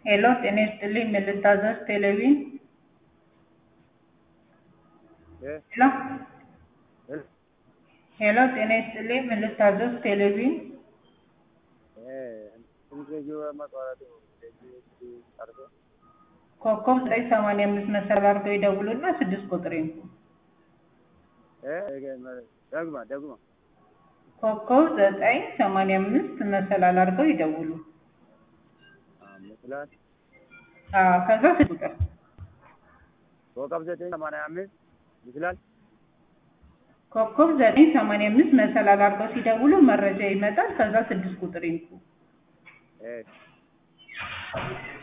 ሄሎ ጤና ይስጥልኝ ምን ልታዘዝ ቴሌቪዥን እ ሄሎ እ ሄሎ ጤና ይስጥልኝ ምን ልታዘዝ ቴሌቪዥን እ ትንሽ መቋረጡ እንደዚህ ቀርቶ ኮከብ ዘጠኝ ሰማንያ አምስት መሰላል አድርገው ይደውሉና ስድስት ቁጥር ይንኩ እ ደግማ ደግማ ኮከብ ዘጠኝ ሰማንያ አምስት መሰላል አድርገው ይደውሉ ይመስላል አዎ ከዛ ስድስት ቁጥር ኮከብ ዘጠኝ ሰማንያ አምስት ይችላል ኮከብ ዘጠኝ ሰማንያ አምስት መሰላል አድርገው ሲደውሉ መረጃ ይመጣል ከዛ ስድስት ቁጥር ይንኩ እ